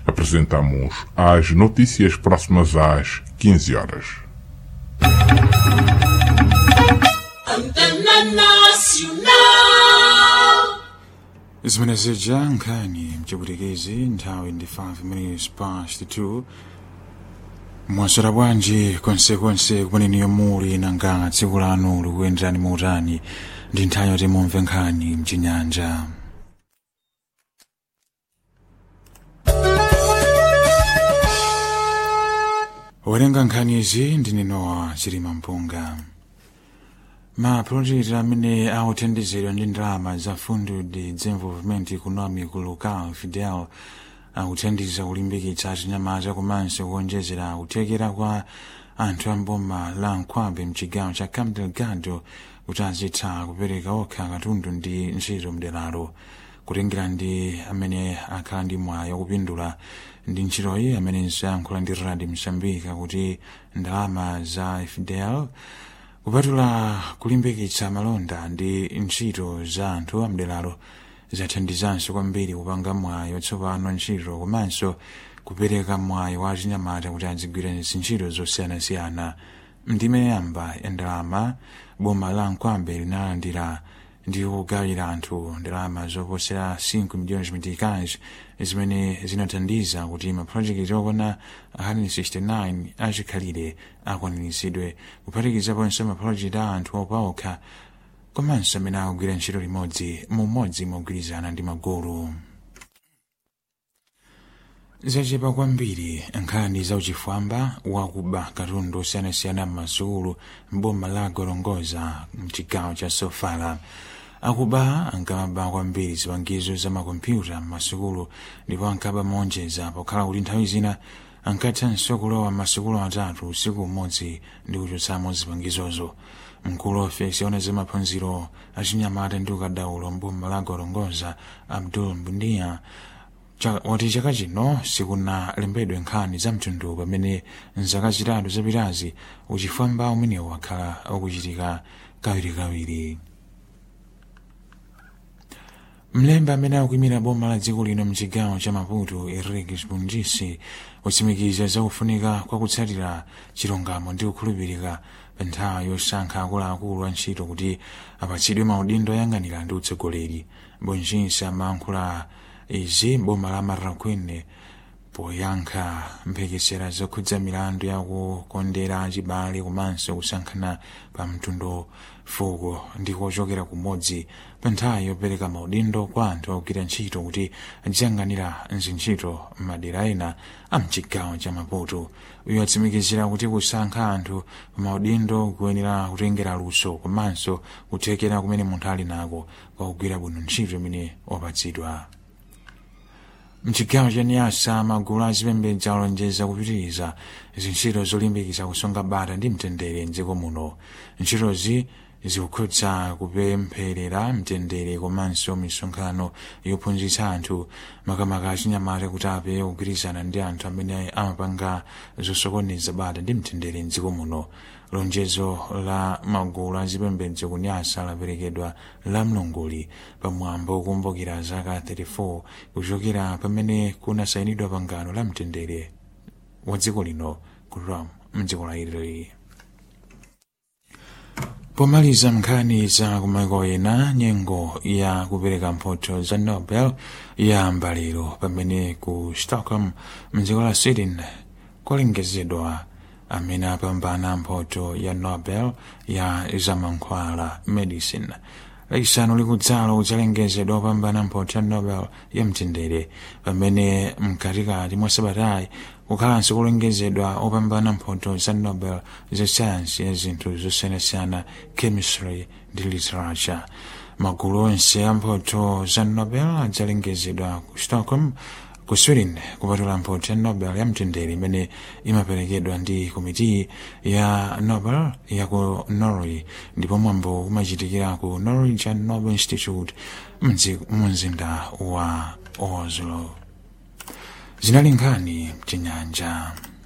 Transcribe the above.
Apresentamos as notícias próximas às 15 horas. Antena Nacional. zimene zija nkhani mchipwitikizi nthawi ndi 5 minutes past 2 mwaswera bwanji konsekonse kumeneniyo muli nanga tsiku lanu likuyenderani muutani ndi nthawi yoti mumve nkhani mchinyanja werenga nkhani izi ndi Nowa chilima mpunga mapulojekiti amene akuthandizidwa ndi ndalama za fundo de desenvolvimento econômico local fidel akuthandiza kulimbikitsa chinyamata komanso kuonjezera kuthekera kwa anthu amboma la nkhwambe mchigawo cha cabo delgado kuti azitha kupereka okha katundu ndi ntchito mderalo kutengera ndi amene akhala ndi mwayi wakupindula ndi ntchitoyi amenenso ayankhula ndi radi msambika kuti ndalama za fidel kupatula kulimbikitsa malonda ndi ntchito za anthu amderalo zathandizanso kwambiri kupanga mwayi watsopano ntchito komanso kupereka mwayi wa chinyamata kuti azigwira ntchito zosiyanasiyana ndime yamba ya ndalama boma la nkhwambe linalandira ndi kugawira anthu ndalama zoposera 5 miliyoni meticais zimene zinathandiza kuti mapulojekiti okwana 169 achikhalire akwaniritsidwe kuphatikizaponso mapulojekiti a anthu opaokha komanso amene akugwira ntchito limodzi mumodzi mogwirizana ndi magulu zachepa kwambiri nkhani zauchifwamba wakuba katundu osiyanasiyana m'masukulu mboma la gorongoza mchigawo cha sofala akuba ankaba kwambiri zipangizo za makompyuta m'masukulu ndipo ankaba monjeza pokhala kuti nthawi zina ankathanso kulowa m'masukulu atatu usiku umodzi ndi kuchotsamo zipangizozo mkulu wa ofesi yaona za maphunziro achinyamata ndi ukadaulo mboma la gorongoza abdul mbundia wati chaka chino sikunalembedwe nkhani za mtundu pamene mzaka zitatu zapitazi uchifwamba umenewu wakhala ukuchitika kawirikawiri mlembi amene akuyimira boma la dziko lino mchigawo cha maputo enrique spongisi watsimikiza zakufunika kwa kutsatira chilungamo ndi kukhulupirika pa nthawi yosankha akuluakulu a ntchito kuti apatsidwe maudindo oyang'anira ndi utsogoleri bonjinsi amayankhula izi boma la marraquene poyankha mphekesera zokhudza milandu yakukondera achibale komanso kusankhana pa mtundu fuko ndi kochokera kumodzi pa nthawi yopereka maudindo kwa anthu akugwira ntchito kuti aziyang'anira zintchito m'madera ena a mchigawo cha maputo uyo atsimikizira kuti kusankha anthu pa maudindo kuyenera kutengera luso komanso kuthekera kumene munthu ali nako kwakugwira bwino ntchito imene wapatsidwa mchigawo cha niyasa magulu azipembedza alonjeza kupitiriza zintchito zolimbikitsa kusunga bata ndi mtendere mdziko muno ntchitozi zikukhudza kupempherera mtendere komanso misonkhano yophunzitsa anthu makamaka achinyamata kuti ape kugwirizana ndi anthu amene amapanga zosokoneza bata ndi mtendere mdziko muno lonjezo la magulu azipembedzo kunyasa laperekedwa la mlunguli pamwambo wokumbukira zaka 34 kuchokera pamene kunasayinidwa pangano la mtendere wa dziko lino ku rome mdziko la italy pomaliza nkhani za kumaiko ena nyengo ya kupereka mphotho za nobel yayamba lero pamene ku stockholm mdziko la sweden kwalengezedwa amene apambana mphotho ya nobel ya zamankhwala medicine laisanu likudzalo kudzalengezedwa opambana mphotho ya nobel ya mtendere pamene mkatikati mwa sabatayi kukhalanso kulengezedwa opambana mphotho za nobel za sayansi ya zinthu zosiyanasiyana chemistry ndi literature magulu onse a mphotho za nobel adzalengezedwa ku stockholm ku sweden kupatula mphotho ya nobel ya mtendere imene imaperekedwa ndi komiti ya nobel ya ku norway ndipo mwambo umachitikira ku norwegian nobel institute mu mzinda wa oslo zinali nkhani mchinyanja